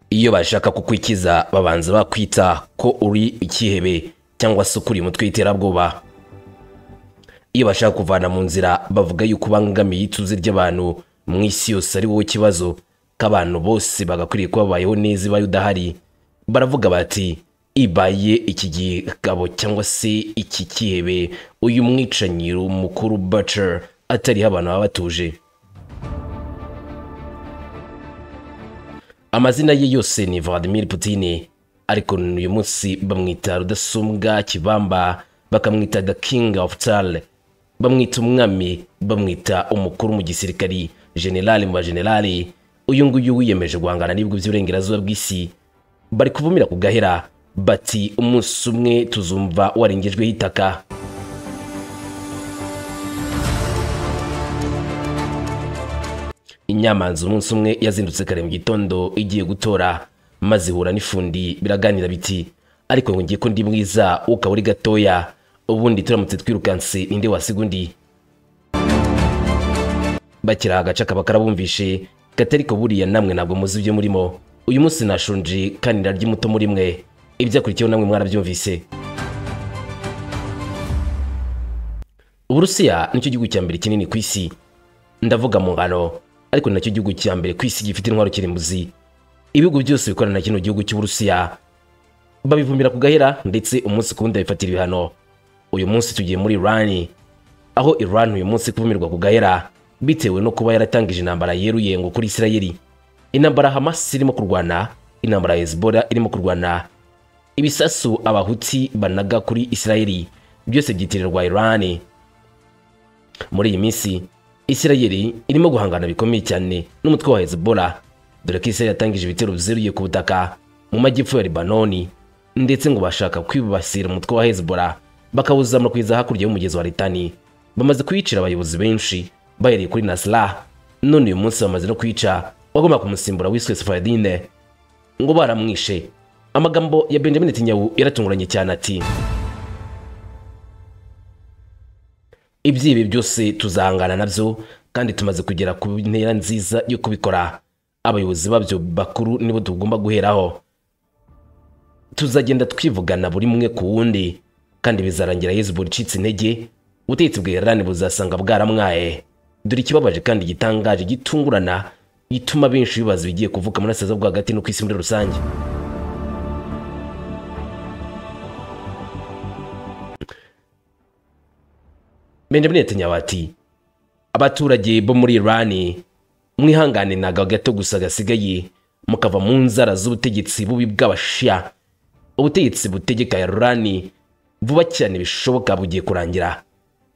iyo bashaka kukwikiza babanza bakwita ko uri ikihebe cyangwa se ukuriye umutwe w'iterabwoba iyo bashaka kuvana mu nzira bavuga yuko ubangamiye ituze ry'abantu mu isi yose ari wowe kibazo k'abantu bose bagakwiriye kuba babayeho neza ibaye udahari baravuga bati ibaye iki gikabo cyangwa se iki kihebe uyu mwicanyiro mukuru bacer atariho abantu baba batuje amazina ye yose ni vladimir putin ariko uyu munsi bamwita rudasumbwa kibamba bakamwita the king of tal bamwita umwami bamwita umukuru mu gisirikari generali mu bagenerali uyu nguyu wiyemeje guhangana n'ibigwi by'uburengerazuba bw'isi bari kuvumira ku gahera bati umunsi umwe tuzumva warengejweho itaka inyamanza umunsi umwe yazindutse kare mu gitondo igiye gutora maze ihura n'ifundi biraganira biti ariko ngo ngiye ko ndi mwiza ukaba uri gatoya ubundi turamutse twirukanse ninde wasiga undi bakira agaca kaba karabumvishe katari ko buriya namwe ntabwo muzi ibyo murimo uyu munsi nashonje kandi ndarya umuto muri mwe ibyakurikiyeho namwe mwarabyumvise uburusiya nicyo gihugu cya mbere kinini ku isi ndavuga mu ngano ariko nacyo gihugu cya mbere ku isi gifite intwaro kirimbuzi ibihugu byose bikorana na kino gihugu cy'uburusiya babivumira ku gahera ndetse umunsi ku wundi babifatira ibihano uyu munsi tugiye muri irani aho irani uyu munsi kuvumirwa ku gahera bitewe no kuba yaratangije intambara yeruye ngo kuri isirayeli intambara hamas irimo kurwana intambara hezbollah irimo kurwana ibisasu abahuti banaga kuri isirayeli byose byitirirwa irani muri iyi minsi isirayeli irimo guhangana bikomeye cyane n'umutwe wa hezbollah dore ko isirayeli yatangije ibitero bizeruye ku butaka mu majyepfo ya libanoni ndetse ngo bashaka kwibasira umutwe wa hezbollah bakawuzamura kugeza hakurya y'umugezi wa litani bamaze kuyicira abayobozi benshi bahereye kuri nasra none uyu munsi bamaze no kwica wagomba kumusimbura wiswe sefadine ngo baramwishe amagambo ya benjamin netanyahu yaratunguranye cyane ati ibyibi byose tuzahangana nabyo kandi tumaze kugera ku ntera nziza yo kubikora abayobozi babyo bakuru nibo tugomba guheraho tuzagenda twivugana buri umwe ku wundi kandi bizarangira yezu buri icitse intege ubutegetsi bwa irani buzasanga bwaramwaye dore ikibabaje kandi gitangaje gitungurana gituma benshi bibaza ibigiye kuvuka muri asaza bwo hagati no ku isi muri rusange benjamin netanyahu ati abaturage bo muri irani mwihangane ntago gato gusa gasigaye mukava mu nzara z'ubutegetsi bubi bw'abashiya ubutegetsi butegeka irani vuba cyane bishoboka bugiye kurangira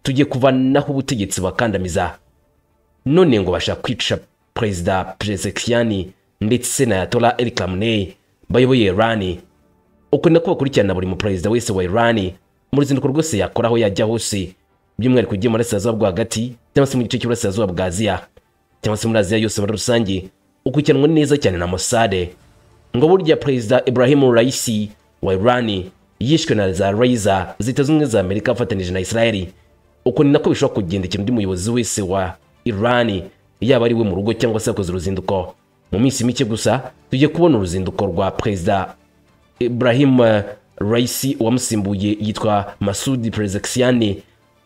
tugiye kuvanaho ubutegetsi bakandamiza none ngo bashaka kwica perezida peresekiyani ndetse na yatora erikamune bayoboye irani uko nako bakurikirana buri muperezida wese wa irani mu ruzinduko rwose yakora aho yajya hose by'umwihariko ugiye mu burasirazuba bwo hagati cyangwa se mu gice cy'uburasirazuba bwa aziya cyangwa se muri aziya yose muri rusange ukurikiranwa neza cyane na mosade ngo burya perezida ibrahim raisi wa irani yishwe na za raiza zita zimwe za amerika afatanyije na israeli uko ni nako bishobora kugendekera undi muyobozi wese wa irani yaba ari we mu rugo cyangwa se yakoze uruzinduko mu minsi mike gusa tugiye kubona uruzinduko rwa perezida ibrahim raisi wamusimbuye yitwa masudi perezekisiyani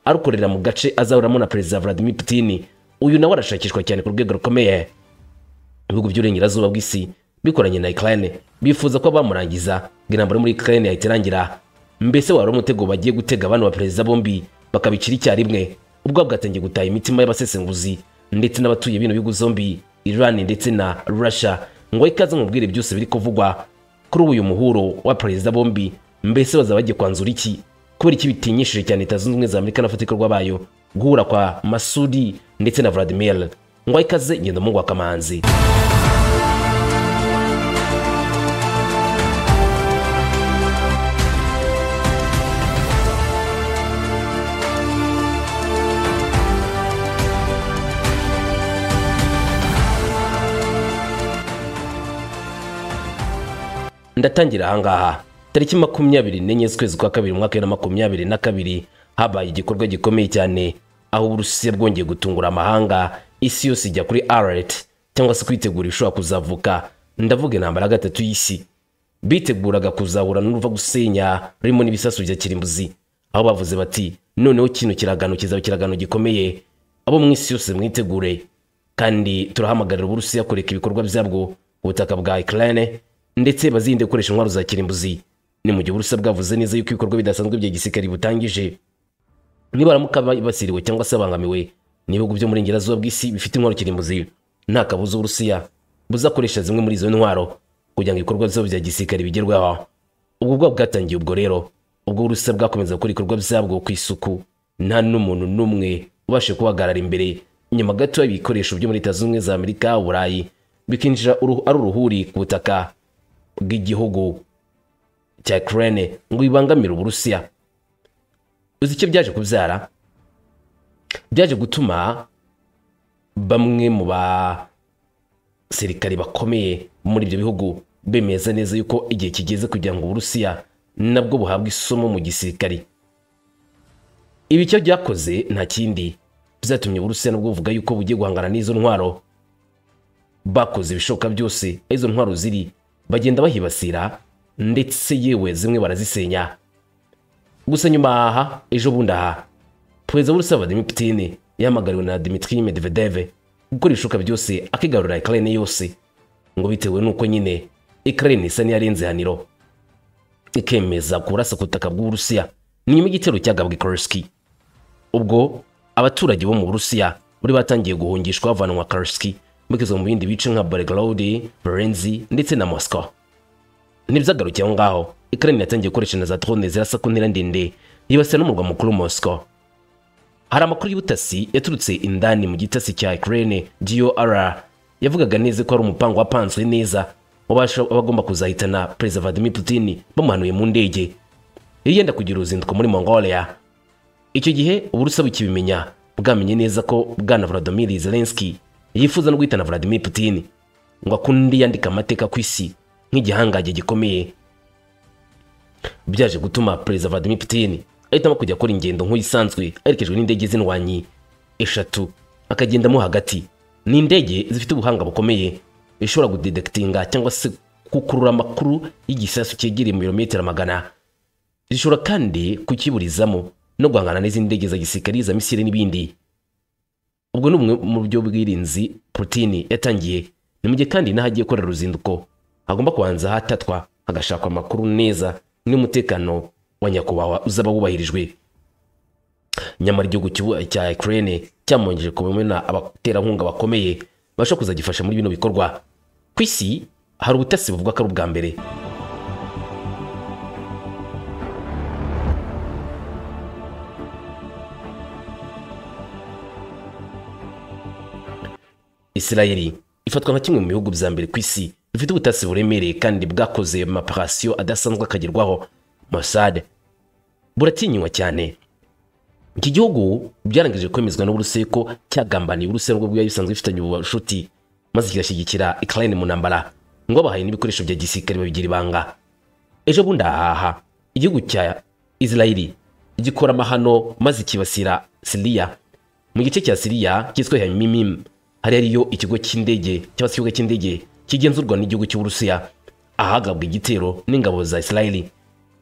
arukorera mu gace azahuramo na perezida vladimir putin uyu nawe arashakishwa cyane ku rwego rukomeye ibihugu by'uburengerazuba bw'isi bikoranye na ukraine bifuza ko bamurangiza ngo intambara muri ukraine yahita irangira mbese wari umutego bagiye gutega abana ba perezida bombi bakabicira icyarimwe ubwo bwatangiye gutaha imitima y'abasesenguzi ndetse n'abatuye bino bihugu zombi iran ndetse na russia ngo ikaze mubwire byose biri kuvugwa kuri uyu muhuro wa perezida bombi mbese bazaba bagiye kwanzura iki kubera iki bitinyishije cyane leta zunze ubumwe za amerika n'abafatikwa bayo guhura kwa masudi ndetse na vladimir ngo ayikaze ngenda mungwa kamanzi ndatangira ahangaha tariki makumyabiri n'enye z'ukwezi kwa kabiri umwaka wa bibiri na makumyabiri na kabiri habaye igikorwa gikomeye cyane aho uburusiya bwongeye gutungura amahanga isi yose ijya kuri aret cyangwa se kwitegura ibishobora kuzavuka ndavuga intambara ya gatatu y'isi biteguraga kuzahura n'uruva gusenya rurimo n'ibisasu bya kirimbuzi aho bavuze bati noneho kino kiragano kizaba ikiragano gikomeye abo mu isi yose mwitegure kandi turahamagarira uburusiya kureka ibikorwa byabwo ku butaka bwa ukraine ndetse bazirinde gukoresha intwaro za kirimbuzi ni mu gihe uburusiya bwavuze neza yuko ibikorwa bidasanzwe bya gisirikare butangije nibaramuka basiriwe cyangwa se abangamiwe n'ibihugu byo muri ngerazuba bw'isi bifite intwaro kirimbuzi nta kabuza uburusiya buzakoresha zimwe muri izo ntwaro kugira ngo ibikorwa byabo bya gisirikare bigerweho ubwo bwaba bwatangiye ubwo rero ubwo uburusiya bwakomeza gukora ibikorwa byabwo ku isuku nta n'umuntu n'umwe ubashe kubahagarara imbere nyuma gato y'ibikoresho byo muri leta zunze ubumwe za amerika uburayi bikinjira uruhu- ari uruhuri ku butaka bw'igihugu cya ukraine ngo bibangamire uburusiya uzi icyo byaje kubyara byaje gutuma bamwe mu basirikari bakomeye muri ibyo bihugu bemeza neza yuko igihe kigeze kugira ngo uburusiya nabwo buhabwe isomo mu gisirikari ibi icyo byakoze nta kindi byatumye uburusiya nabwo buvuga yuko bugiye guhangana n'izo ntwaro bakoze ibishoboka byose aho izo ntwaro ziri bagenda bahibasira ndetse yewe zimwe barazisenya gusa nyuma aha ejo bundi aha perezida w'urusiya vladimir putin yahamagariwe na dimitri medvedev gukora ibishoboka byose akigarurira ukraine yose ngo bitewe n'uko nyine ukraine isa n'iyarenze ihaniro ikemeza kurasa ku butaka bw'uburusiya ni nyuma y'igitero cyagabwe koroski ubwo abaturage bo mu burusiya bari batangiye guhungishwa bavanwa karski bakizwa mu bindi bice nka belgrade varenzi ndetse na moscow ntibyagarukiye aho ngaho ukraine yatangiye gukoresha na za drone zirasa ku ntera ndende yibasira n'umurwa mukuru moscow hari amakuru y'ubutasi yaturutse indani mu gitasi cya ukraine gor yavugaga neza ko hari umupango wapanzwe neza wabasha abagomba kuzahitana perezida vladimir putin bamuhanuye mu ndege yari yenda kugira uruzinduko muri mongolia icyo gihe uburusiya bukibimenya bwamenye neza ko bwana Volodymyr Zelensky yifuza no guhitana Vladimir Putin ngo akunde yandika amateka ku isi nk'igihangaje gikomeye byaje gutuma perezida Vladimir Putin ahitamo kujya akora ingendo nk'isanzwe aherekejwe n'indege z'indwanyi eshatu akagendamo hagati ni indege zifite ubuhanga bukomeye ishobora gudedekitinga cyangwa se gukurura amakuru y'igisasu cyegereye mu birometero magana zishobora kandi kukiburizamo no guhangana n'izindi ndege za gisirikari za misiri n'ibindi ubwo ni bumwe mu buryo bw'irinzi putin yatangiye ni mu gihe kandi n'aho agiye gukorera uruzinduko hagomba kubanza hatatwa hagashakwa amakuru neza n'umutekano wa nyakubahwa uzaba wubahirijwe nyamara igihugu cy'ubu- cya ukraine cyamwongeje kubona abaterankunga bakomeye bashobora kuzagifasha muri bino bikorwa ku isi hari ubutasi buvuga ko ari ubwa mbere Isirayeli ifatwa nka kimwe mu bihugu bya mbere ku isi bifite ubutasi buremereye kandi bwakoze amaparasiyo adasanzwe akagerwaho Mossad buratinywa cyane iki gihugu byarangije kwemezwa n'uburusiya ko cyagambaniye uburusiya nubwo bwari bisanzwe bifitanye ubucuti maze kigashyigikira Ukraine mu ntambara ngo bahaye n'ibikoresho bya gisirikare babigira ibanga ejo bundi ahaha igihugu cya Israeli gikora amahano maze kibasira Siriya mu gice cya Siriya cyitwa Yamimim hari ariyo ikigo cy'indege cyangwa se ikibuga cy'indege kigenzurwa n'igihugu cy'Uburusiya ahagabwa igitero n'ingabo za Israeli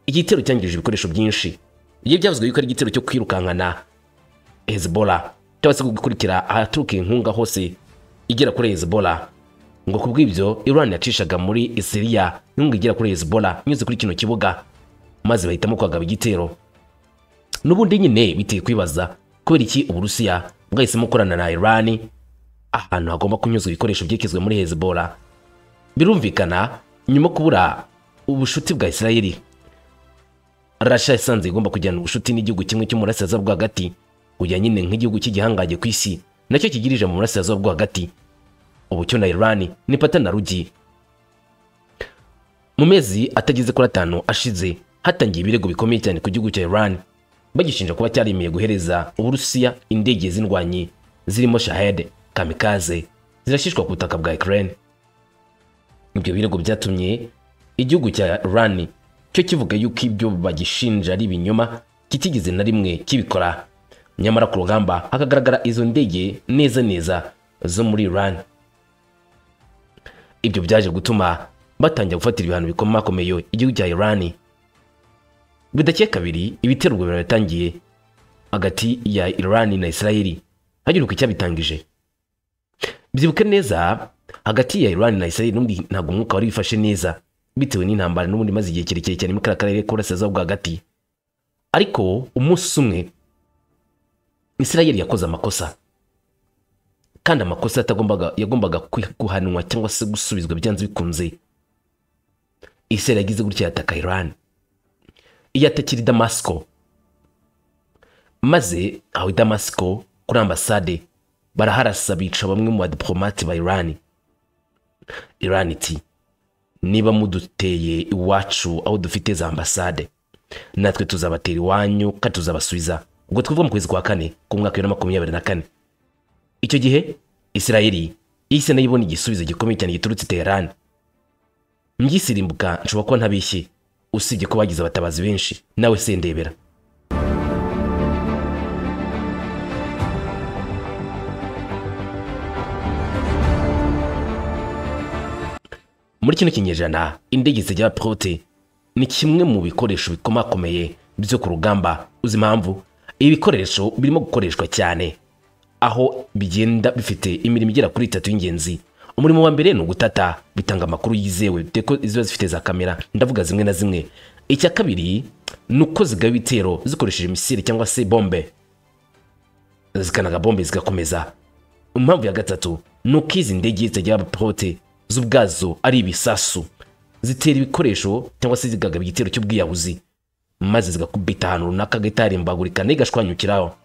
iki gitero cyangije ibikoresho byinshi ibyo byavuzwe yuko ari igitero cyo kwirukankana Hezbollah cyangwa se gukurikira ahaturuka inkunga hose igera kuri Hezbollah ngo ku bw'ibyo Iran yacishaga muri Syria inkunga igera kuri Hezbollah inyuze kuri kino kibuga maze bahitamo kwagaba igitero n'ubundi nyine biteye kwibaza kubera iki uburusiya bwahisemo gukorana na irani ahantu hagomba kunyuzwa ibikoresho byekezwe muri hezbollah birumvikana nyuma yo kubura ubushuti bwa isirayeli rasha yasanze igomba kujyana ubushuti n'igihugu kimwe cyo mu burasirazuba bwo hagati kujya nyine nk'igihugu cy'igihangaje ku isi nacyo kigirije mu burasirazuba bwo hagati ubu cyo na irani ni pata na rugi mu mezi atageze kuri atanu ashize hatangiye ibirego bikomeye cyane ku gihugu cya Iran bagishinja kuba cyarimeye guhereza Uburusiya indege z'indwanyi zirimo Shahed kamikaze zirashishwa ku butaka bwa Ukraine ibyo birego byatumye igihugu cya Iran cyo kivuga yuko ibyo bagishinja ari ibinyoma kitigeze na rimwe kibikora nyamara ku rugamba hakagaragara izo ndege neza neza zo muri Iran ibyo byaje gutuma batangira gufatira ibihano bikomakomeye igihugu cya irani bidakiye kabiri ibitero ubwo bintu bitangiye hagati ya irani na israeli hagiruka icyabitangije byibuke neza hagati ya irani na israeli n'ubundi ntabwo umwuka wari wifashe neza bitewe n'intambara n'ubundi maze igihe kirekire cyane muri kariya karere k'uburasirazuba bwo hagati ariko umunsi umwe israeli yakoze amakosa kandi amakosa atagombaga yagombaga guhanwa cyangwa se gusubizwa byanze bikunze israeli yagize gutya yataka irani iyatakira damasiko maze aho damasiko kuri ambasade baraharasa bica bamwe mu badiporomati ba irani irani iti niba muduteye iwacu aho dufite za ambasade natwe tuzabatera iwanyu kandi tuzabasubiza ubwo twivuga mu kwezi kwa kane ku mwaka wa makumyabiri na kane icyo gihe israeli yahise nayo ibona igisubizo gikomeye cyane giturutse teherani mbyisirimbuka nshobora kuba ntabishye usibye ko bagize abatabazi benshi nawe sendebera muri kino kinyejana indege zijya prote ni kimwe mu bikoresho bikomakomeye byo ku rugamba uzi impamvu ibi bikoresho birimo gukoreshwa cyane aho bigenda bifite imirimo igera kuri itatu y'ingenzi umurimo wa mbere ni ugutata bitanga amakuru yizewe deko ziba zifite za kamera ndavuga zimwe na zimwe icya kabiri ni uko zigaba ibitero zikoresheje misile cyangwa se bombe zikanaga bombe zigakomeza impamvu ya gatatu ni uko izi ndege zitagira prote zo ubwazo ari ibisasu zitera ibikoresho cyangwa se zigagaba igitero cy'ubwiyahuzi maze zigakubita ahantu runaka gahita harimbagurika nayo igashwanyukiraho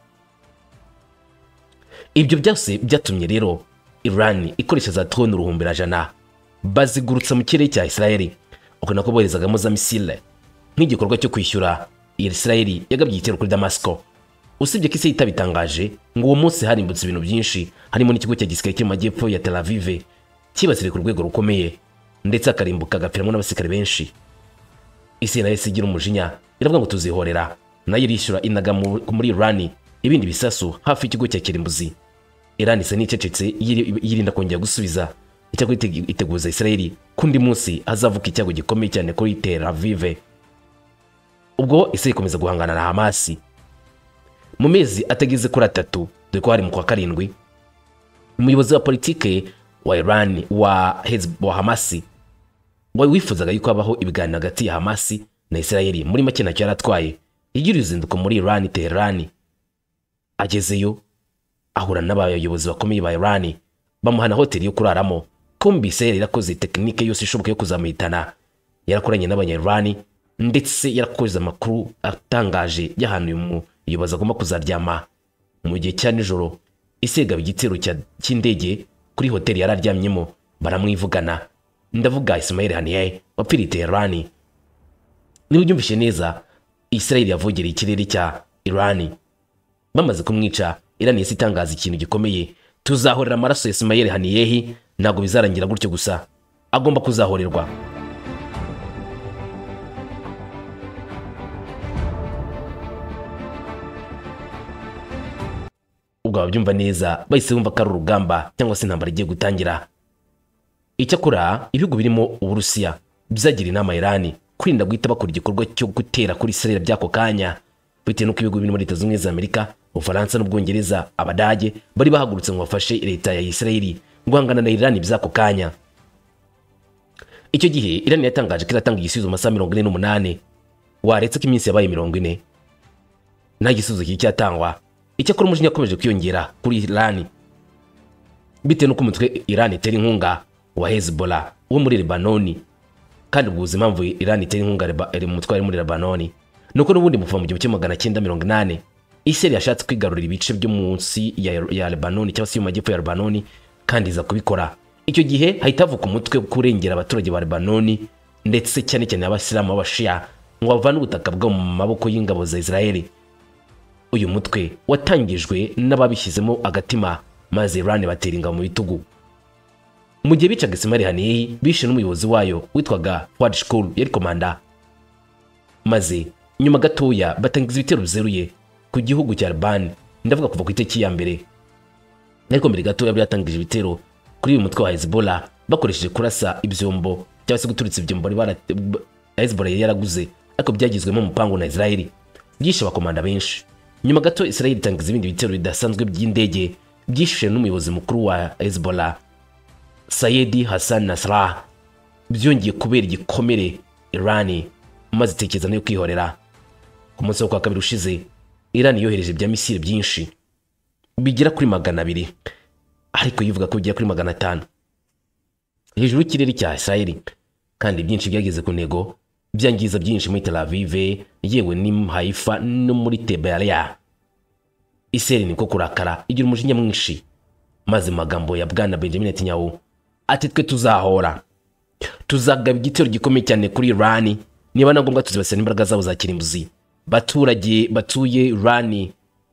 ibyo byose byatumye rero irani ikoresha za toni uruhumbirajana bazigurutsa mu kirere cya isirayeli uko nako boherezagamo za misile nk'igikorwa cyo kwishyura isirayeli yagabye igitero kuri damasiko usibye ko isi yitabitangaje ngo uwo munsi harimbutse ibintu byinshi harimo n'ikigo cya gisirikare cyo mu majyepfo ya tel avive cyibasiriye ku rwego rukomeye ndetse akarimbuka agapfiramo n'abasirikare benshi isi nayo isigira umujinya iravuga ngo tuzihorera nayo irishyura inaga muri irani ibindi bisasu hafi y'ikigo cya kirimbuzi irani isa n'icecetse yirinda kongera gusubiza icyakora iteguza isirayeli kundi munsi hazavuka icyago gikomeye cyane kuri tel avive ubwo isi ikomeza guhangana na hamasi mu mezi atageze kuri atatu dore ko hari mu kwa karindwi umuyobozi wa politike wa Iran wa Hezbollah Hamasi wari wifuzaga yuko habaho ibiganiro hagati ya Hamasi na Israeli muri make nacyo yaratwaye igira uruzinduko muri Iran Tehran agezeyo ahura n'abayobozi bakomeye ba Iran bamuhana hoteli yo kuraramo kumbi Israel yarakoze tekinike yose ishoboka yo kuzamuhitana yarakoranye n'abanya Iran ndetse yarakoze amakuru atangaje y'ahantu uyu muyobozi agomba kuzaryama mu gihe cya nijoro isegaba igitero cy'indege kuri hoteli yari aryamyemo baramwivugana ndavuga Ismail Haniyeh wapfiriye Teherani niba ubyumvise neza Israel yavogereye ikirere cya Iran bamaze kumwica Iran yahise itangaza ikintu gikomeye tuzahorera amaraso ya Ismail Haniyeh ntabwo bizarangira gutyo gusa agomba kuzahorerwa ubwo ababyumva neza bahise bumva ko ari urugamba cyangwa se intambara igiye gutangira icyakora ibihugu birimo uburusiya byagira inama irani kwirinda guhita bakora igikorwa cyo gutera kuri israel by'ako kanya bitewe n'uko ibihugu birimo leta zunze ubumwe za amerika ubufaransa n'ubwongereza abadage bari bahagurutse ngo bafashe leta ya israeli guhangana na irani by'ako kanya icyo gihe irani yatangaje ko iratanga igisubizo mu masaha mirongo ine n'umunani waretse ko iminsi yabaye mirongo ine nta gisubizo kiri cyatangwa icyakora umujinya yakomeje kwiyongera kuri irani bitewe n'uko umutwe irani itera inkunga wa hezbollah wo muri lebanoni kandi ubwo impamvu irani itera inkunga umutwe wari muri lebanoni ni uko n'ubundi muva mu gihumbi kimwe magana cyenda mirongo inani iseri yashatse kwigarurira ibice byo munsi ya, ya lebanoni cyangwa se mu majyepfo ya lebanoni kandi iza kubikora icyo gihe hahita havuka umutwe kurengera abaturage ba lebanoni ndetse cyane cyane abasilamu b'abashiya ngo bavane ubutaka bwabo mu maboko y'ingabo za israeli uyu mutwe watangijwe n'ababishyizemo agatima maze irani batera ingabo mu bitugu mu gihe bicaga isimari haniyeyi bishe n'umuyobozi wayo witwaga wadi shikuru yari komanda maze nyuma gatoya batangiza ibitero bizeruye ku gihugu cya albani ndavuga kuva ku itariki ya mbere ariko mbere gatoya byatangije ibitero kuri uyu mutwe wa hezbollah bakoresheje kurasa ibyombo cyangwa se guturitsa ibyombo bari bara Hezbollah yari yaraguze ariko byagizwemo umupangu na Israel byishe abakomanda benshi nyuma gato Israel itangiza ibindi bitero bidasanzwe by'indege byishe n'umuyobozi mukuru wa Hezbollah Sayedi Hassan Nasrallah byongeye kubera igikomere Iran maze itekereza yo kwihorera ku munsi wo kwa kabiri ushize Iran yohereje ibya misile byinshi bigera kuri magana abiri ariko yivuga ko bigera kuri magana atanu hejuru y'ikirere cya Israel kandi byinshi byageze ku ntego byangiza byinshi muri Tel Aviv yewe ni Haifa no muri Tiberias Israel niko kurakara igira umujinya mwinshi maze magambo ya bwana Benjamin Netanyahu ati twe tuzahora tuzagaba igitero gikomeye cyane kuri Iran niba na ngombwa tuzibasira n'imbaraga zabo za kirimbuzi baturage batuye Iran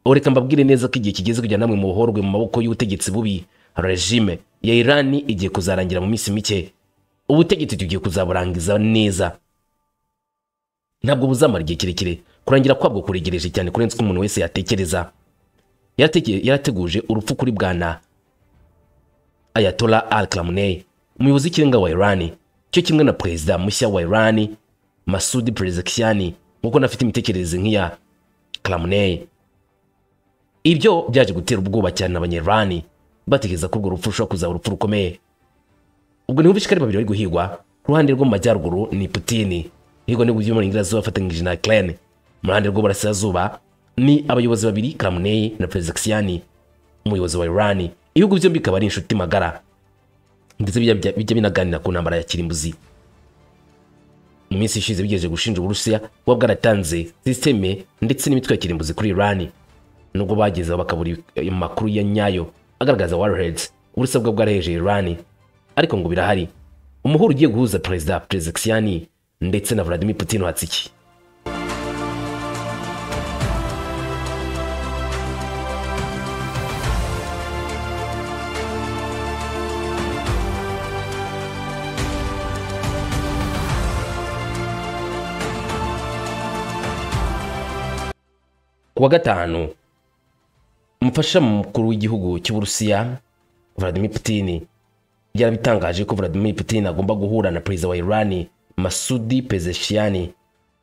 ureka mbabwire neza ko igihe kigeze kugira namwe muhorwe mu maboko y'ubutegetsi bubi regime ya Iran igiye kuzarangira mu minsi mike ubutegetsi tugiye kuzaburangiza neza ntabwo buzamara igihe kirekire kurangira kwabwo kuregereje cyane kurenza uko umuntu wese yatekereza Yaratege- yarateguje urupfu kuri bwana ayatola al khamenei umuyobozi w'ikirenga wa irani cyo kimwe na perezida mushya wa irani masudi perezekiani nk'uko nafite imitekerereze nk'iya khamenei ibyo byaje gutera ubwoba cyane abanyirani batekereza ko urwo rupfu rushobora kuzaba urupfu rukomeye ubwo niho bishikari babiri bari guhigwa ku ruhande rwo mu majyaruguru ni putini hirwa n'ibihugu byo muri ingirazuba afatanyije na kerene mu ruhande rw'uburasirazuba ni abayobozi babiri karamuneye na perezida umuyobozi wa irani ibihugu byombi bikaba ari inshuti magara ndetse bijya bijya- bijya binaganira ku ntambara ya kirimbuzi mu minsi ishize bigejeje gushinja uburusiya kuba bwaratanze sisiteme ndetse n'imitwe ya kirimbuzi kuri irani nubwo bagezeho bakabura ayo makuru ya nyayo agaragaza warheads uburusiya bwo bwaraheje irani ariko ngo birahari umuhuro ugiye guhuza perezida perezida ndetse na vladimir putin watsiki Ku wa gatanu umufasha mukuru w'igihugu cy'uburusiya vladimir putin byarabitangaje ko vladimir putin agomba guhura na perezida wa irani masudi pezeshiyani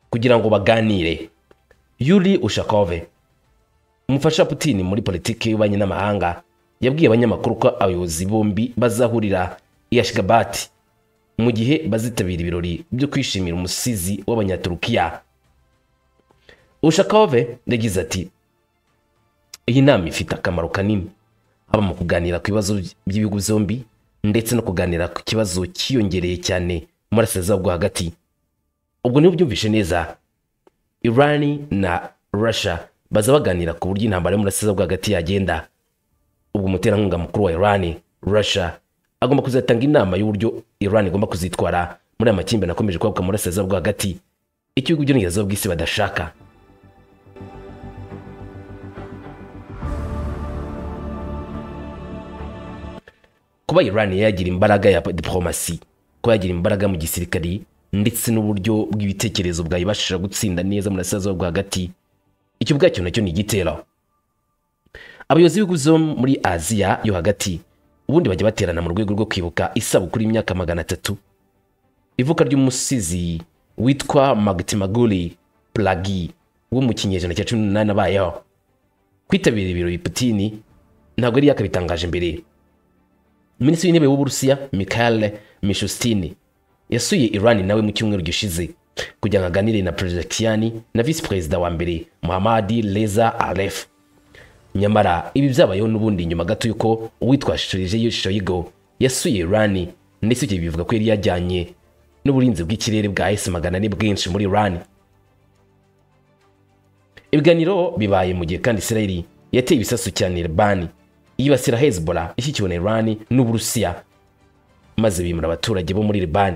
kugira ngo baganire yuri ushakove umufasha wa putin muri politiki y'ububanyi n'amahanga yabwiye abanyamakuru ko abayobozi bombi bazahurira i ashgabati mu gihe bazitabira ibirori byo kwishimira umusizi w'abanyaturukiya ushakove yagize ati iyi nama ifite akamaro kanini haba mu kuganira ku bibazo by'ibihugu byombi ndetse no kuganira ku kibazo cyiyongereye cyane mu burasirazuba bwo hagati ubwo niba ubyumvishe neza irani na russia baza baganira ku buryo intambara yo mu burasirazuba bwo hagati yagenda ubwo umuterankunga mukuru wa irani russia agomba kuzatanga inama y'uburyo irani igomba kuzitwara muri aya makimbirane akomeje kwabuka mu burasirazuba bwo hagati icyo ibihugu by'uburengerazuba bw'isi badashaka kuba Iran yagira imbaraga ya diplomasi kuba yagira imbaraga mu gisirikari ndetse n'uburyo bw'ibitekerezo bwayibashije gutsinda neza mu burasirazuba bwo hagati icyo ubwacyo nacyo ni igitero abayobozi b'ibihugu byo muri aziya yo hagati ubundi bajya baterana mu rwego rwo kwibuka isabukuru y'imyaka magana atatu ivuka ry'umusizi witwa Magdimaguli Plagi wo mu kinyejana cya cumi n'umunani abayeho kwitabira ibirori Putin ntabwo yari yakabitangaje mbere minisitiri w'intebe w'uburusiya mikhail mishustini yasuye irani nawe mu cyumweru gishize kugira ngo aganire na perezida na visi perezida wa mbere muhamadi reza aref nyamara ibi byabayeho n'ubundi nyuma gato y'uko uwitwa shirije shoyigo yasuye irani ndetse ibyo bivuga ko yari yajyanye n'uburinzi bw'ikirere bwa esi magana ane bwinshi muri irani ibiganiro bibaye mu gihe kandi Israel yateye ibisasu cyane Iran yibasira Hezbollah ishyikiwe na Iran n'Uburusiya maze bimura abaturage bo muri Iran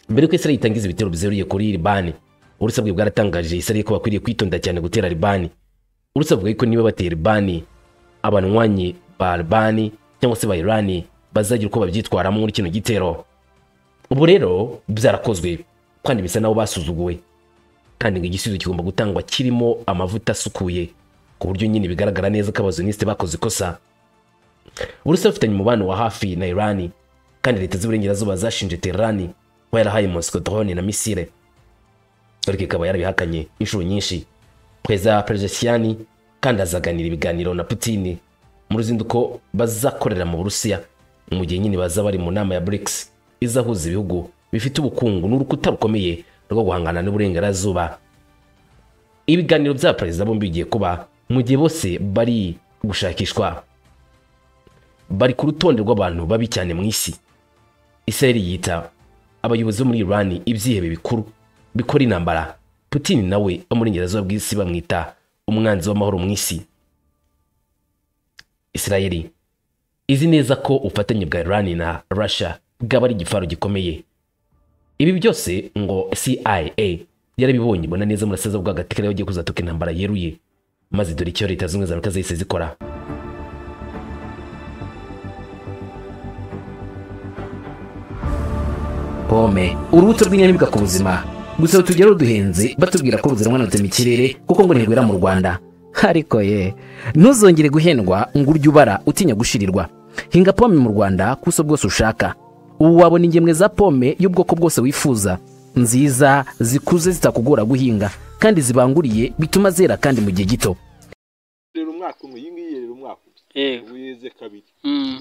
mbere yuko Israel itangiza ibitero bizeruye kuri Iran Uburusiya bwe bwaratangaje Israel ko bakwiriye kwitonda cyane gutera Iran Uburusiya buvuga ko niba batera Iran abanwanyi ba Iran cyangwa se ba Iran bazagira uko babyitwaramo muri kino gitero ubu rero byarakozwe kandi bisa n'aho basuzuguwe kandi ngo igisubizo kigomba gutangwa kirimo amavuta asukuye ku buryo nyine bigaragara neza ko abazuniste bakoze ikosa uburusiya bufitanye umubano wa hafi na irani kandi leta z'iburengerazuba zashinje terani kuba yarahaye mosiko drone na misile ariko ikaba yarabihakanye inshuro nyinshi perezida perezidasiyani kandi azaganira ibiganiro na putini mu ruzinduko bazakorera mu burusiya mu gihe nyine baza bari mu nama ya brics izahuza ibihugu bifite ubukungu n'urukuta rukomeye rwo guhangana n'uburengerazuba ibiganiro bya perezida bombi bigiye kuba mu gihe bose bari gushakishwa bari ku rutonde rw'abantu babi cyane mu isi isirayeli yita abayobozi bo muri irani ibyihebe bikuru bikora intambara putin nawe wo mu burengerazuba bw'isi bamwita umwanzi w'amahoro mu isi isirayeli izi neza ko ubufatanye bwa irani na russia bwaba ari igifaro gikomeye ibi byose ngo cia yarabibonye ibona neza muraseza bw'agati kariya bagiye kuzatuka intambara yeruye maze dore icyo leta zunze ubumwe za amerika zahise zikora pome urubuto rw'inyamibwa ku buzima gusa tujya ruduhenze batubwira ko ruzira mwanutse mu kirere kuko ngo ntirwera mu rwanda ariko ye ntuzongere guhendwa ngo urye ubara utinya gushirirwa hinga pome mu rwanda kuso bwose ushaka ubu wabona ingemwe za pome y'ubwoko bwose wifuza nziza zikuze zitakugora guhinga kandi zibanguriye bituma zera kandi mu gihe gito rero umwaka umwe iyi ngiyi rero umwaka umwe yego ubu yeze kabiri Mm.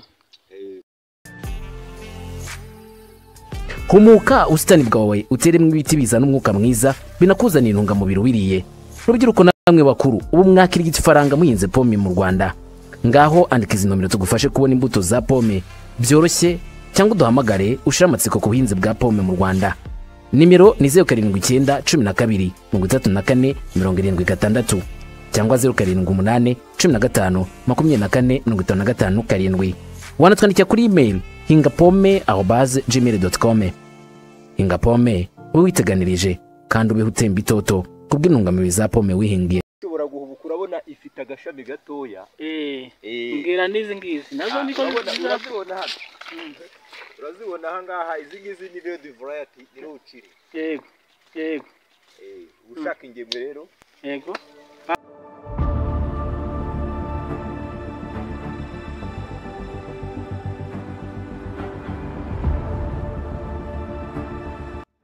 humuka ubusitani bwawe uteremo ibiti bizana umwuka mwiza binakuzanira intungamubiri ubiriye rubyiruko namwe bakuru ubu mwakirigita ifaranga muhinze pome mu rwanda ngaho andika izi nomero tugufashe kubona imbuto za pome byoroshye cyangwa uduhamagare ushire amatsiko ku buhinzi bwa pome mu rwanda nimero ni zeru karindwi icyenda cumi na kabiri mirongo itatu na kane mirongo irindwi gatandatu cyangwa zeru karindwi umunani cumi na gatanu makumyabiri na kane mirongo itanu na gatanu karindwi wanatwandikira kuri imeri hinga pome aho baze gmail doti com hinga pome ube witeganirije kandi ubeho utemba itoto kubw'intungamubiri za pome wihingiye ushobora guhubuka urabona ifite agashami gatoya Eh. Eh. mbwira n'izi ngizi nazo niko urabona- nziza urazibona hano urazibona aha ngaha izi ngizi ni redi varayati ni ruciri yego yego Eh, ushaka ingemwe rero yego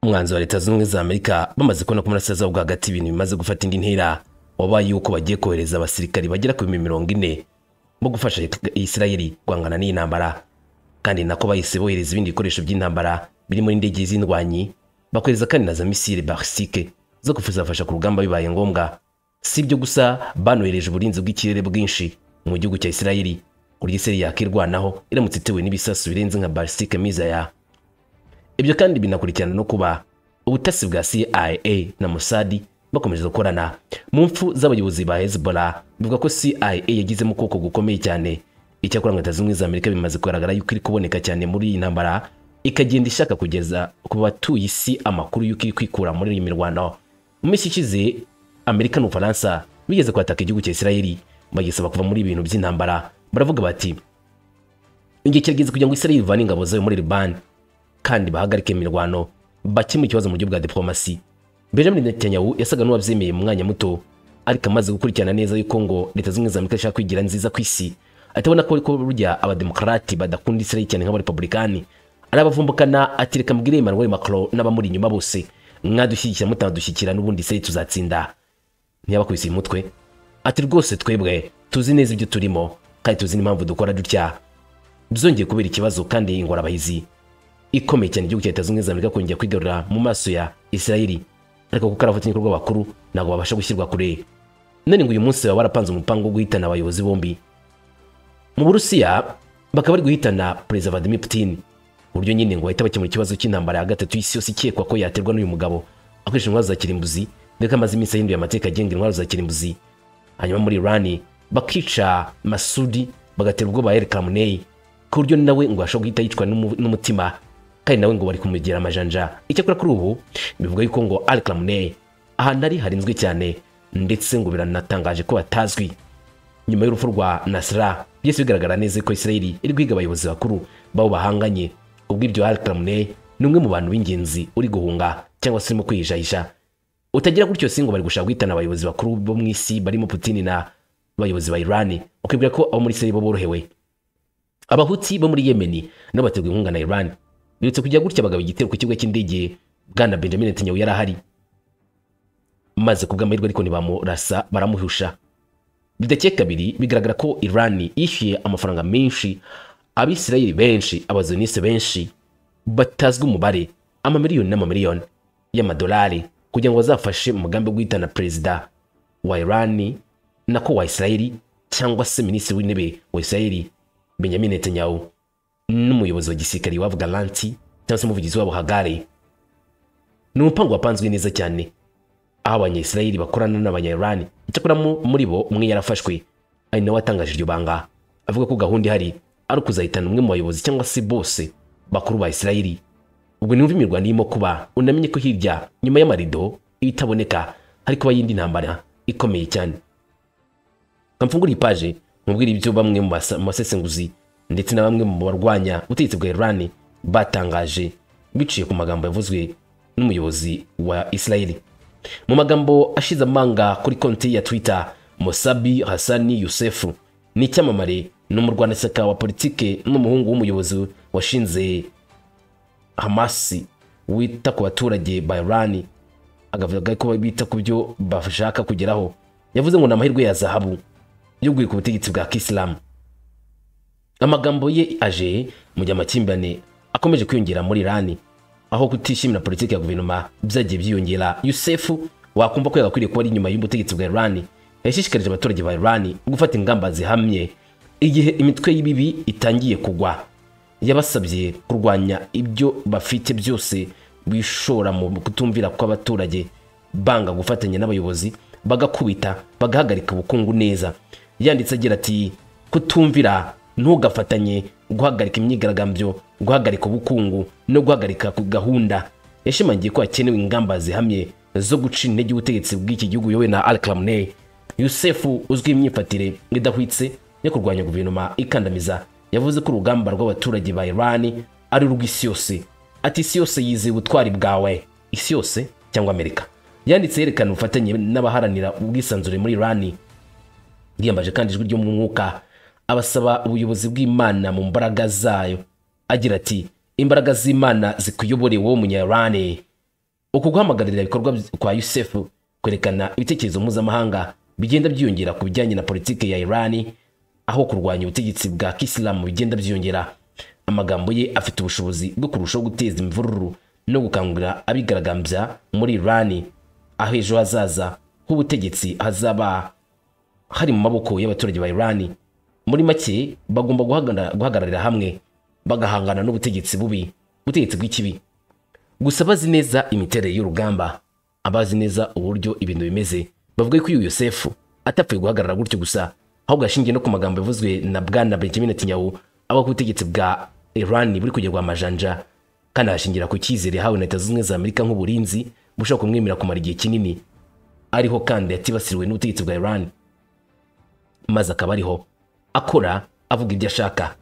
umwanzi wa leta zunze ubumwe za amerika bamaze kubona ko murasirazuba bwa hagati ibintu bimaze gufata indi ntera wabaye yuko bagiye kohereza abasirikari bagera ku bihumbi mirongo ine bo gufasha isirayeli guhangana n'iyi ntambara kandi nako bahise bohereza ibindi bikoresho by'intambara birimo n'indege z'indwanyi bakohereza kandi na za misile barisike zo kuzafasha ku rugamba bibaye ngombwa si ibyo gusa banohereje uburinzi bw'ikirere bwinshi mu gihugu cya isirayeli burya isirayeli yakirwanaho iramutse itewe n'ibisasu birenze nka barisike mizaya ibyo kandi binakurikirana no kuba ubutasi bwa CIA na Mossad bakomeje gukorana mu mfu z'abayobozi ba Hezbollah bivuga ko CIA yagizemo ukuboko gukomeye cyane icyakora ngo Leta zunze ubumwe za Amerika bimaze kugaragara yuko iri kuboneka cyane muri iyi ntambara ikagenda ishaka kugeza ku batuye isi amakuru y'uko iri kwikura muri iyi mirwano mu minsi ishize Amerika n'Ubufaransa bigeze kwataka igihugu cya Israeli bagisaba kuva muri ibintu by'intambara baravuga bati igihe kirageze kugira ngo Israeli ivane ingabo zayo muri Libani kandi bahagarike imirwano bakemura ikibazo mu buryo bwa diplomasi benjamin netanyahu yasaga n'uwabyemeye mu mwanya muto ariko amaze gukurikirana neza yuko ngo leta zunze ubumwe za amerika ishaka kwigira nziza ku isi atabona ko ariko burya abademokarati badakunda isirayeli cyane nk'abarepublikani arabavumbukana ati reka mbwire emmanuel macron n'abamuri inyuma bose mwadushyigikira mutanadushyikira n'ubundi isirayeli tuzatsinda ntiyabakubise umutwe ati rwose twebwe tuzi neza ibyo turimo kandi tuzi n'impamvu dukora dutya byongeye kubera ikibazo kandi ingorabahizi ikomeye cyane igihugu cya leta zunze ubumwe za amerika kongera kwigarurira mu maso ya isirayeli ariko kuko ari abafatanyabikorwa bakuru ntabwo babasha gushyirwa kure none ngo uyu munsi baba barapanze umupango wo guhitana abayobozi bombi mu burusiya bakaba bari guhitana perezida vladimir putin uburyo nyine ngo bahita bakemura ikibazo cy'intambara ya gatatu y'isi yose ikekwa ko yaterwa n'uyu mugabo akoresheje intwaro za kirimbuzi dore ko amaze iminsi ahinduye amateka agenga intwaro za kirimbuzi hanyuma muri irani bakica masudi bagatera ubwoba eric ramunei ku buryo nawe ngo ashobora guhita yicwa n'umu- n'umutima kandi nawe ngo bari kumugira amajanja icyakora kuri ubu bivuga yuko ngo eric ramunei ahantu ari harinzwe cyane ndetse ngo biranatangaje ko batazwi nyuma y'urupfu rwa nasira byose bigaragara neza ko isirayeli iri guhiga abayobozi bakuru babo bahanganye ubwo ibyo eric ramunei ni umwe mu bantu b'ingenzi uri guhunga cyangwa se urimo kwihishahisha utagira gutyo si ngo bari gushaka guhitana abayobozi bakuru bo mu isi barimo putin na abayobozi ba irani ukibwira ko abo muri isirayeli bo borohewe abahuti bo muri yemeni nabo baterwa inkunga na iran birutse kujya gutya bagaba igitero ku kibuga cy'indege bwana benjamin netanyahu yari ahari maze ku bw'amahirwe ariko ntibamurasa baramuhusha bidakeye kabiri bigaragara ko iran yishyuye amafaranga menshi abisirayeli benshi abazonisi benshi batazwi umubare amamiliyoni n'amamiliyoni y'amadolari kugira ngo bazafashe mu mugambi wo guhitana perezida wa iran nako wa isirayeli cyangwa se minisitiri w'intebe wa isirayeli benjamin netanyahu n'umuyobozi wa gisirikare wabo garanti cyangwa se umuvugizi wabo hagare ni umupango wapanzwe neza cyane aho abanyayisirayeli bakorana n'abanyayirani icyakora mu- muri bo umwe yarafashwe ari nawe watangaje iryo banga avuga ko gahunda ihari ari ukuzahitana umwe mu bayobozi cyangwa se bose bakuru ba isirayeli ubwo numva imirwano irimo kuba unamenye ko hirya nyuma y'amarido ibitaboneka hari kuba yindi ntambara ikomeye cyane kamfungura ipaje mubwira ibyo bamwe mu basa- mu basesenguzi ndetse na bamwe mu barwanya ubutegetsi bwa irani batangaje biciye ku magambo yavuzwe n'umuyobozi wa isirayeli mu magambo ashize amanga kuri konti ya twitter musabi hasani yusefu ni icyamamare ni umurwanashyaka wa politike n'umuhungu w'umuyobozi washinze hamasi wita ku baturage ba irani akavuga ko bita ku byo bashaka kugeraho yavuze ngo ni amahirwe ya zahabu yo guhirika ubutegetsi bwa kisilamu amagambo ye aje mu gihe amakimbirane akomeje kwiyongera muri irani aho kutishimira politiki ya guverinoma byagiye byiyongera yusefu wakumva ko yagakwiriye kuba ari inyuma y'ubutegetsi bwa irani yashishikarije abaturage ba irani gufata ingamba zihamye igihe imitwe y'ibibi itangiye kugwa yabasabye kurwanya ibyo bafite byose bishora mu kutumvira kw'abaturage banga gufatanya n'abayobozi bagakubita bagahagarika ubukungu neza yanditse agira ati kutumvira ntugafatanye guhagarika imyigaragambyo guhagarika ubukungu no guhagarika ku gahunda yashimangiye ko hakenewe ingamba zihamye zo guca intege ubutegetsi bw'iki gihugu yowe na al Khamenei yusefu uzwi imyifatire idahwitse yo kurwanya guverinoma ikandamiza yavuze ko urugamba rw'abaturage ba irani ari urw'isi yose ati isi yose yizeye ubutwari bwawe isi yose cyangwa amerika yanditse yerekana ubufatanye n'abaharanira ubwisanzure muri irani yiyambaje kandi ijwi ryo mu mwuka abasaba ubuyobozi bw'imana mu mbaraga zayo agira ati imbaraga z'imana zikuyobore wowe munyarani uku guhamagarira ibikorwa by- kwa yusefu kwerekana ibitekerezo mpuzamahanga bigenda byiyongera ku bijyanye na politiki ya irani aho kurwanya ubutegetsi bwa kisilamu bigenda byiyongera amagambo ye afite ubushobozi bwo kurushaho guteza imvururu no gukangurira abigaragambya muri irani aho ejo hazaza h'ubutegetsi hazaba hari mu maboko y'abaturage ba irani muri make bagomba guhagara- guhagararira hamwe bagahangana n'ubutegetsi bubi ubutegetsi bw'ikibi gusa bazi neza imiterere y'urugamba abazi neza uburyo ibintu bimeze bavuga ko uyu yosefu atapfuye guhagarara gutyo gusa ahubwo yashingiye no ku magambo yavuzwe na bwana benjamin netanyahu aba ku butegetsi bwa iran buri kugerwa amajanja kandi ahashingira ku cyizere yahawe na leta zunze ubumwe za amerika nk'uburinzi bushobora kumwemera kumara igihe kinini ariho kandi yatibasiriwe n'ubutegetsi bwa iran maze akaba ariho akora avuga ibyo ashaka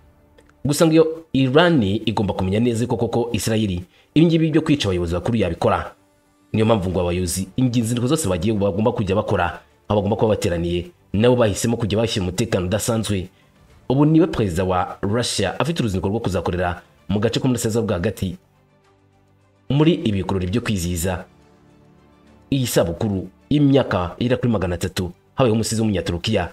gusa ngo iyo irani igomba kumenya neza ko koko isirayeli ibingibi byo kwica abayobozi bakuru yabikora niyo mpamvu ngo abayobozi ingingo zose bagiye bagomba kujya bakora aho bagomba kuba bateraniye nabo bahisemo kujya bashyira umutekano udasanzwe ubu niwe perezida wa russia afite uruzinduko rwo kuzakorera mu gace k'umurasirazuba bwa hagati muri ibi bikorori byo kwizihiza iyi sabukuru y'imyaka igera kuri magana atatu habayeho umusizi w'umunyaturukiya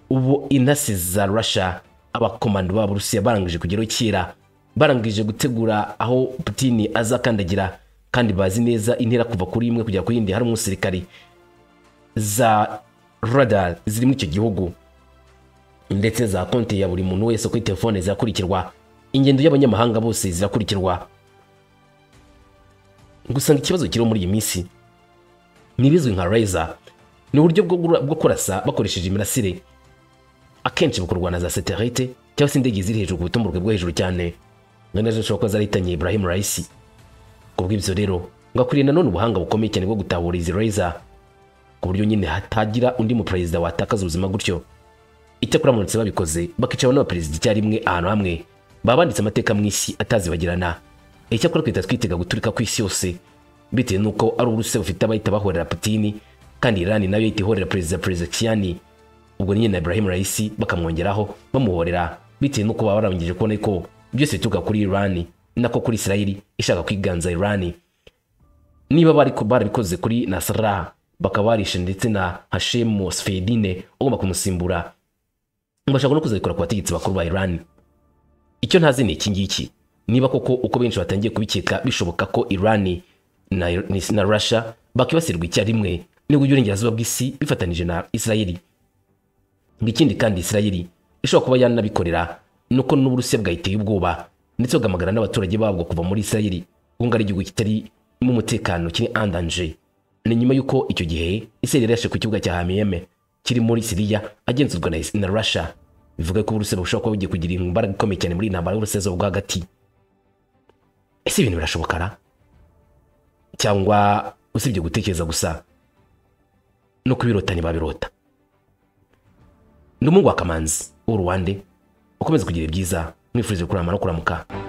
ubu intasi za Russia abakomando b'Abarusiya barangije kugeraho kera barangije gutegura aho Putin azakandagira kandi bazi neza intera kuva kuri imwe kugera ku yindi hari umusirikari za radar ziri muri icyo gihugu ndetse za konti ya buri muntu wese kuri telefone zirakurikirwa ingendo y'abanyamahanga bose zirakurikirwa gusa ngo ikibazo kiriho muri iyi minsi ni ibizwi nka razer ni uburyo bwo gura- bwo kurasa bakoresheje imirasire akenshi bukorwa na za satelite cyangwa se indege ziri hejuru ku butumburuke bwo hejuru cyane ngo nazo zishobora kuba zarahitanye Ibrahim Raisi ku bw'ibyo rero ngo akwiriye nanone ubuhanga bukomeye cyane bwo gutahura izi razer ku buryo nyine hatagira undi mu perezida watakaza ubuzima gutyo icyakora muramutse babikoze bakicara n'abaperezida icyarimwe ahantu hamwe baba banditse amateka mu isi atazibagirana icyakora twita twitega guturika ku isi yose bitewe n'uko ari uburusiya bufite abahita bahorera putini kandi irani nayo yahita ihorera perezida perezida kiyani ubwo nyine na ibrahim raisi bakamwongeraho bamuhorera bitewe n'uko baba barangije kubona ko byose bituruka kuri irani ni nako kuri isirayeli ishaka kwiganza irani niba bari barabikoze kuri nasara bakaba barishe ndetse na hashemu sfedine ugomba kumusimbura bashaka no kuzabikora ku bategetsi bakuru ba irani icyo ntazi ni iki ngiki niba koko uko benshi batangiye kubikeka bishoboka ko irani na, ni- na russia bakibasirwa icyarimwe nibwo uburengerazuba bw'isi bifatanije na isirayeli ikindi kandi isirayeli ishobora kuba yanabikorera nuko n'uburusiya bwayiteye ubwoba ndetse bugamagara n'abaturage babwo kuva muri isirayeli kuko ari igihugu kitarimo umutekano kiri andanje ni nyuma y'uko icyo gihe isirayeli yarashe ku kibuga cya hamiyeme kiri muri siriya agenzurwa na, na russia bivuga ko uburusiya bushobora kuba bugiye kugira imbaraga ikomeye cyane muri iyi ntambara y'uburasirazuba bwo hagati ese ibintu birashobokana cyangwa usibye gutekereza gusa no kubirota ntibabirota ni umuhungu wa kamanzi w'uruwande ukomeze kugira ibyiza mwifurije kurama no kuramuka